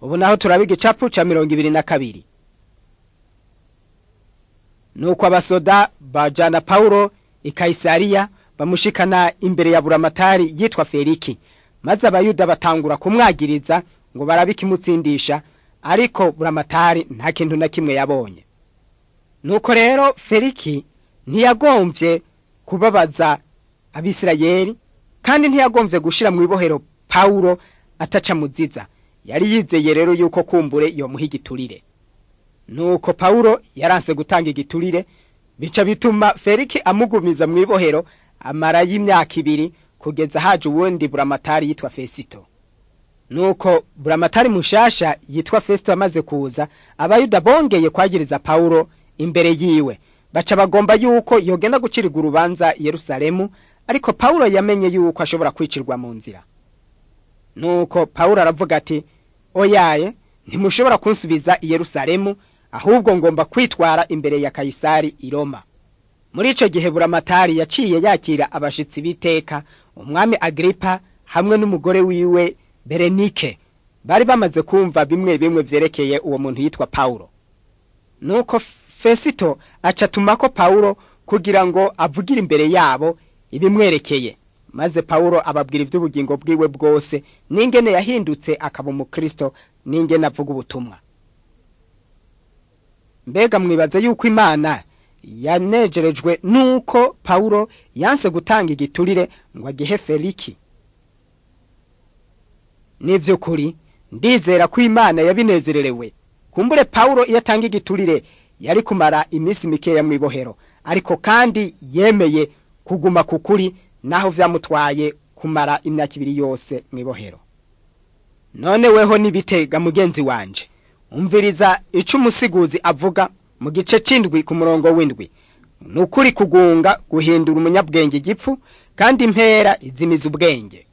ubu naho turaba igicapu ca mirongo ibiri na kabiri nuko abasoda bajana pawulo i kayisariya bamushikana imbere ya buramatari yitwa feliki maze abayuda batangura kumwagiriza ngo barabe ikimutsindisha ariko buramatari nta kintu na kimwe yabonye nuko rero feliki ntiyagomvye kubabaza abisirayeli kandi ntiyagomvye gushira mu ibohero pawulo ataca muziza yari yizeye rero yuko kumbure yomuha igiturire nuko pawulo yaranse gutanga igiturire bica bituma feliki amugumiza mu ibohero amara y'imyaka ibiri kugeza haje uwundi buramatari yitwa fesito nuko buramatari mushasha yitwa fesito amaze kuza abayuda bongeye kwagiriza pawulo imbere yiwe baca bagomba yuko yogenda gucirirwa urubanza i yerusalemu ariko pawulo yamenye yuko ashobora kwicirwa mu nzira nuko pawulo aravuga ati oyaye ntimushobora kunsubiza i yerusalemu ahubwo ngomba kwitwara imbere ya kayisari i roma muri ico gihe buramatari yaciye yakira abashitsi b'iteka umwami agripa hamwe n'umugore wiwe berenike bari bamaze kumva bimwe bimwe vyerekeye uwo muntu yitwa pawulo nuko fesito aca atumako pawulo kugira ngo avugire imbere yabo ibimwerekeye maze pawulo ababwira ivy'ubugingo bwiwe bwose n'ingene yahindutse akaba umukristo n'ingene avuga ubutumwa mbega mwibaze yuko imana yanejerejwe nuko pawulo yanse gutanga igiturire ngo agihe feliki n'ivy'ukuri ndizera ko imana yabinezererewe kumbure pawulo iyo atanga igiturire yari kumara iminsi mikeya mu ibohero ariko kandi yemeye kuguma ku kuri naho vyamutwaye kumara imyaka ibiri yose mu ibohero none weho nibitega mugenzi wanje umviriza ico umusiguzi avuga mu gice c'indwi ku murongo w'indwi ni ukuri kugunga guhindura umunyabwenge igipfu kandi impera izimiza ubwenge